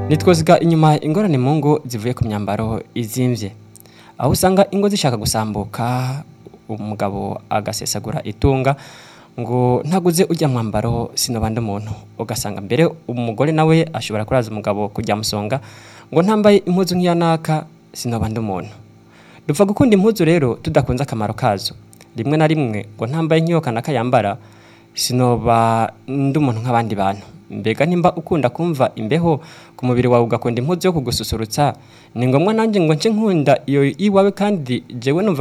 nitwoziga inyuma ingorane mu ngo zivuye ku myambaro izimvye aho usanga ingo zishaka gusambuka umugabo agasesagura itunga ngo ntaguze ujya mwambaro sinobanda umuntu ugasanga mbere umugore nawe ashobora kuraza umugabo kujya musonga ngo ntambaye impuzu nk'iya naka sinobanda umuntu dupfa gukunda impuzu rero tudakunze akamaro kazo rimwe na rimwe ngo ntambaye nk'iyo kanaka yambara sinoba ndi umuntu nk'abandi bantu mbega nimba ukunda kumva imbeho ku mubiri wawe ugakunda impuzu yo kugususurutsa ni ngombwa nanjye ngo nce nkunda iyo iwawe kandi jewe numva